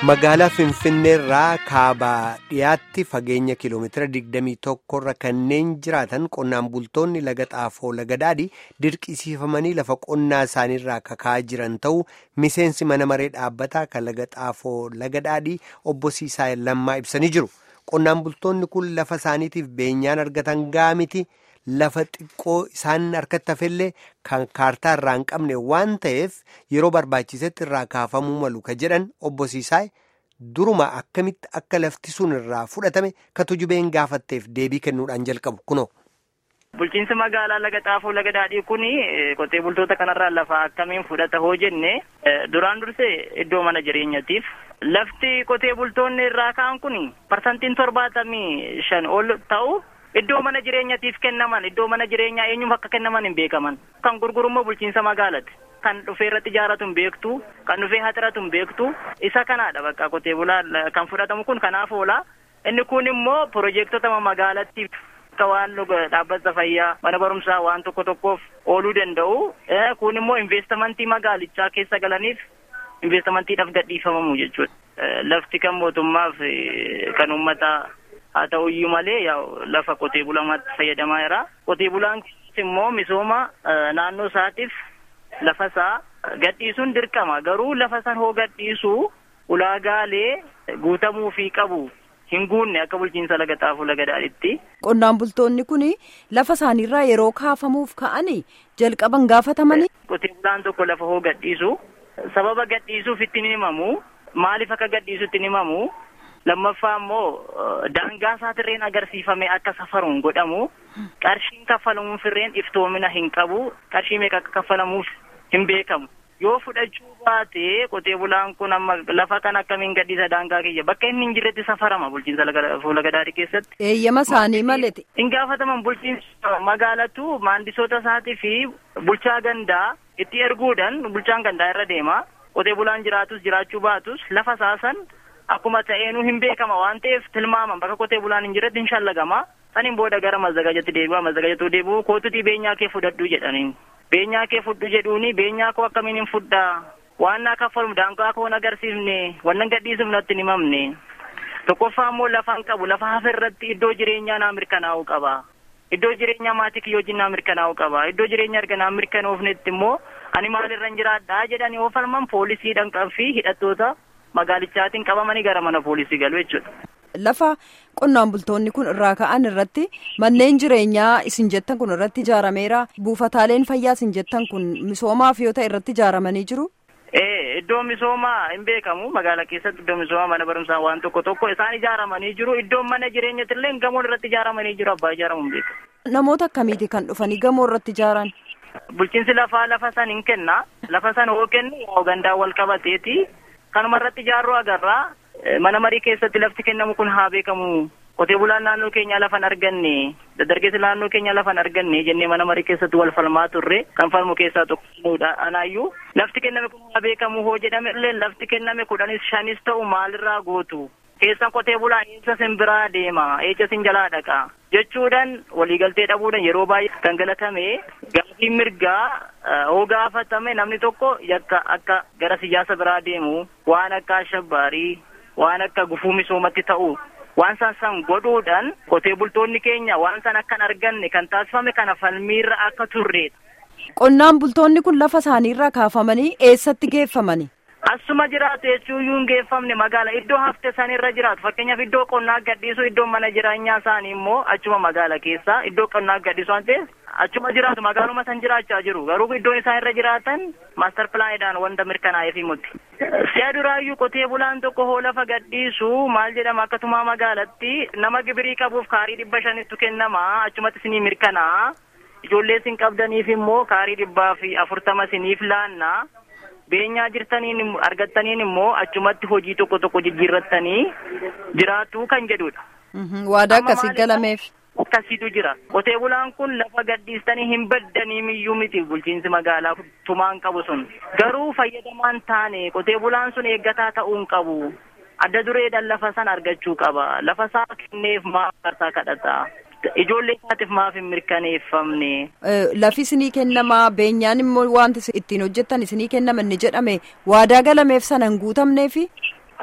magaalaa finfinneerraa kaabaa dhiyaatti fageenya kiiloomeetira 21 irra kanneen jiraatan qonnaan bultoonni laga xaafoo laga daadhii dirqisiifamanii lafa qonnaa isaaniirraa kakaa jiran ta'uu miseensi mana maree dhaabbataa kan laga xaafoo laga daadhii obbo Siisaa Lammaa ibsanii jiru. Qonnaan bultoonni kun lafa isaaniitiif beenyaan argatan gaamiti lafa xiqqoo isaan harkatti hafellee kan kaartaa irraa hin qabne waan ta'eef yeroo barbaachisetti irraa kaafamuu malu ka jedhan obbo Siisaay duruma akkamitti akka lafti sun irraa fudhatame ka tujubeen gaafatteef deebii kennuudhaan jalqabu kunoo. Bulchiinsi magaalaa laga xaafoo laga daadhii kuni qotee bultoota kanarraa lafa akkamiin fudhata hoo jenne duraan dursee iddoo mana jireenyatiif lafti qotee bultoonni irraa ka'an kuni parsantiin torbaatamii shan ol ta'u iddoo mana jireenyatiif kennaman iddoo mana jireenyaa eenyuuf akka kennaman hin beekaman kan gurgurummoo bulchiinsa magaalaati. Kan dhufee irratti ijaarratu hin beektu kan dhufee haxiratu hin beektu isa kanaadha bakka qotee bulaa kan fudhatamu kun kanaaf oola inni kun immoo piroojeektota magaalattiif. akka waan dhaabbata fayyaa mana barumsaa waan tokko tokkoof ooluu danda'u kun immoo investamentii magaalichaa keessa galaniif investamantiidhaaf gadhiifamamu jechuudha. Lafti kan mootummaaf kan uummataa haa ta'uyyuu malee lafa qotee bulamaatti fayyadamaa jira. Qotee bulaan immoo misooma naannoo isaatiif lafa isaa gadhiisuun dirqama garuu lafa san hoo gadhiisuu ulaagaalee guutamuufii qabu. hin guunne akka bulchiinsa laga xaafoo laga daadhiitti. Qonnaan bultoonni kun lafa isaaniirraa yeroo kaafamuuf ka'anii jalqaban gaafatamanii. Qotee bulaan tokko lafa hoo gadhiisu sababa gadhiisuuf ittiin himamu maaliif akka gadhiisu ittiin himamu lammaffaa immoo daangaa isaatirreen agarsiifame akka safaruun godhamu qarshiin kaffalamuuf irreen iftoomina hin qabu qarshii meeqa akka kaffalamuuf hin beekamu. yoo fudhachuu baate qotee bulaan kun amma lafa kan akkamiin gadhiisa daangaa kiyya bakka inni hin jirretti safarama bulchiinsa laga daadhii keessatti. Eeyyama isaanii maleti. Hin gaafataman bulchiinsa magaalatu maandisoota isaatii fi bulchaa gandaa itti erguudhaan bulchaan gandaa irra deema qotee bulaan jiraatus jiraachuu baatus lafa saasan akkuma ta'eenuu hin beekama waan ta'eef tilmaaman bakka qotee bulaan hin jirretti hin shallagama saniin booda gara mazzagajatti deebi'a mazzagajatu deebi'u kootutii beenyaa kee fudhadhu jedhaniin. beenyaa kee fudhu jedhuuni beenyaa koo akkamiin hin fudhaa waan naa kaffaluuf daangaa koo agarsiifne wannan gadhiisuuf natti hin himamne tokkoffaa immoo lafa hin qabu lafa hafe irratti iddoo jireenyaa naa mirkanaa'uu qaba iddoo jireenyaa maatii kiyyoo wajjin naa mirkanaa'uu qaba iddoo jireenya erga naa mirkanoofnetti immoo ani maalirra hin jiraadhaa jedhanii yoo falman poolisiidhaan fi hidhattoota magaalichaatiin qabamanii gara mana poolisii galu jechuudha. Lafa qonnaan bultoonni kun irraa ka'an irratti manneen jireenyaa isin jettan kun irratti ijaarameera. Buufataaleen fayyaa isin jettan kun misoomaaf yoo ta'e irratti ijaaramanii jiru. Ee iddoo misoomaa hin beekamu magaalaa keessatti iddoo misoomaa mana barumsaa waan tokko tokko isaan ijaaramanii jiru iddoon mana jireenyatti illee gamoon irratti ijaaramanii jiru abbaa ijaaramu hin beekamu. Namoota akkamiiti kan dhufanii gamoo irratti ijaaran? Bulchiinsi lafaa lafa san hin kenna lafa san hoo kennu gandaa wal qabateeti kanuma irratti ijaaruu agarraa. Mana marii keessatti lafti kennamu kun haa beekamu. Qotee bulaan naannoo keenyaa lafa hin arganne, dargaggeessi naannoo keenyaa lafa hin arganne jennee mana marii keessatti wal falmaa turre kan falmu keessaa tokkodha. Anaayyuu lafti kenname kun haa beekamu hoo jedhame illee lafti kenname kudhanis shanis ta'u maalirraa gootu. Keessan qotee bulaan eessa sin biraa deema, eessa sin jalaa dhaqa. Jechuudhaan waliigaltee dhabuudhaan yeroo baay'ee gangalatame gaafii mirgaa hoo gaafatame namni tokko yakka akka gara siyaasa biraa deemu waan akka ashabbaarii waan akka gufuu misoomatti ta'u waan san san godhuudhaan qotee bultoonni keenya waan san akka hin arganne kan taasifame kana falmiirra akka turreedha. Qonnaan bultoonni kun lafa isaaniirraa kaafamanii eessatti geeffamani? Asuma jiraatu jechuun hin geeffamne magaala iddoo hafte sanirra jiraatu fakkeenyaaf iddoo qonnaa gadhiisu iddoo mana jireenyaa isaanii immoo achuma magaala keessa iddoo qonnaa gadhiisu waan ta'eef achuma jiraatu magaaluma san jiraachaa jiru garuu iddoon isaan irra jiraatan maastar pilaanidhaan wanta mirkanaa'eef himutti. Si'a duraayyuu qotee bulaan tokko hoo lafa gadhiisu maal jedhama akkasuma magaalatti nama gibirii qabuuf kaarii dhibba shanitu kennama achumatti isinii mirkanaa ijoollee isin qabdaniif immoo kaarii dhibbaa fi afurtama isiniif laanna. beenyaa jirtaniin argattaniin immoo achumatti hojii tokko tokko jijjiirrattanii jiraatu kan jedhudha. Waadaa akkasii galameef. Akkasiitu jira. Qotee bulaan kun lafa gadhiistanii hin baddanii miyyuu miti bulchiinsi magaalaa tumaan qabu sun. Garuu fayyadamaan taane qotee bulaan sun eeggataa ta'uu hin qabu. Adda dureedhaan lafa san argachuu qaba. Lafa isaa kenneef maaf karsaa kadhata. Ijoollee isaatiif maaf hin mirkaneeffamne. Lafi isinii kennamaa beenyaan immoo wanti ittiin hojjettan isinii kennama inni jedhame waadaa galameef sana hin guutamneefi.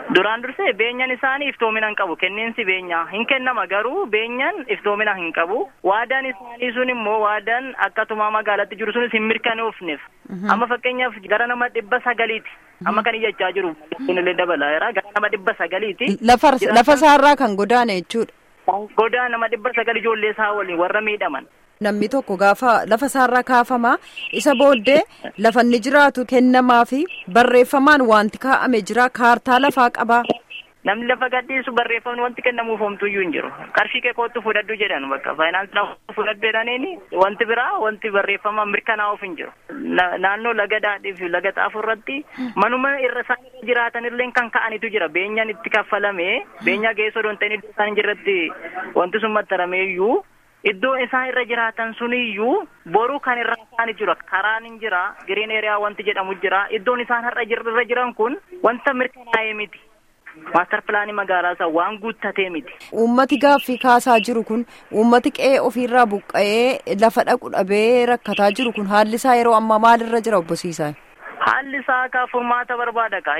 Duraan dursee beenyaan isaanii iftoomina hin qabu. Kenniinsi beenyaa hin kennama garuu beenyaan iftoomina hin qabu. Waadaan isaanii sun immoo waadaan akkatuma magaalatti jiru sunis hin mirkanoofneef. Amma fakkeenyaaf gara nama dhibba sagaliiti. Amma kan iyyachaa jiru kunillee dabalaera gara nama dhibba sagaliiti. Lafa lafa isaarraa kan godaane jechuudha. Godaa nama dhibba sagal ijoollee isaa waliin warra miidhaman. Namni tokko gaafa lafa isaarraa kaafama isa booddee lafa inni jiraatu kennamaa fi barreeffamaan wanti kaa'ame jira kaartaa lafaa qaba. Namni lafa gadhiisu barreeffamni wanti kennamuuf homtuyyuu hin jiru. Qarshii kee kootu fudhadhu jedhan bakka faayinaansi fudhadhu jedhaniini wanti biraa wanti barreeffama mirkanaa'uuf hin jiru. Naannoo laga daadhii fi laga xaafuu irratti manuma irra isaan irra jiraatan illee kan ka'anitu jira. Beenyaan itti kaffalamee beenyaa geessoo doon ta'in iddoo isaan jirratti wanti sun maxxaramee iyyuu Iddoo isaan irra jiraatan suniyyuu boruu kan irra isaan jira karaan hin jira giriin eeriyaa wanti jedhamu jira iddoon isaan har'a irra jiran kun wanta mirkanaa'ee miti maastar pilaanii magaalaa isaa waan guuttatee miti. Uummati gaaffii kaasaa jiru kun uummati qe'ee ofiirraa buqqa'ee lafa dhaqu dhabee rakkataa jiru kun haalli isaa yeroo ammaa maalirra jira obbo Siisaa? Haalli isaa akka furmaata barbaada ka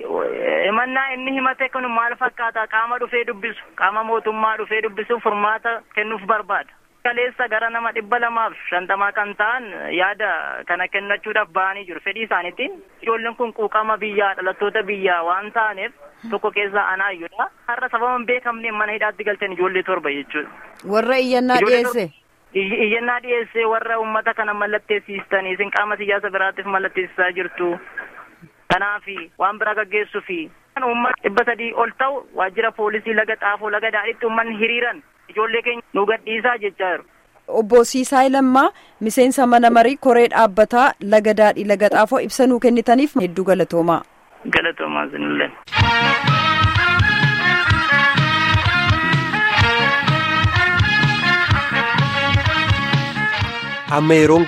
himannaa inni himate kun maal fakkaata qaama dhufee dubbisu qaama mootummaa dhufee dubbisu furmaata kennuuf barbaada. Kaleessa gara nama dhibba lamaaf shantamaa kan ta'an yaada kana kennachuudhaaf ba'anii jiru fedhii isaaniitiin ijoolleen kun quuqama biyyaa dhalattoota biyyaa waan ta'aniif tokko keessaa anaayyudha. Har'a sababa hin beekamneen mana hidhaatti galteen ijoollee torba jechuudha. Warra iyyannaa dhiyeesse. Iyyannaa dhiyeessee warra uummata kana mallatteessistanii isin qaama siyaasa biraatiif mallatteessisaa jirtu. Kanaafi waan biraa gaggeessuufi. Uummanni dhibba sadii ol ta'u waajjira poolisii laga xaafoo laga daadhiitti uummanni hiriiran ijoollee keenya nu gadhiisaa jechaa jiru. Obbo Siisaay Lammaa miseensa mana marii koree dhaabbataa laga daadhii laga xaafoo ibsa nuu kennitaniif hedduu galatoomaa. Galatoomaa sinillee. amma yeroon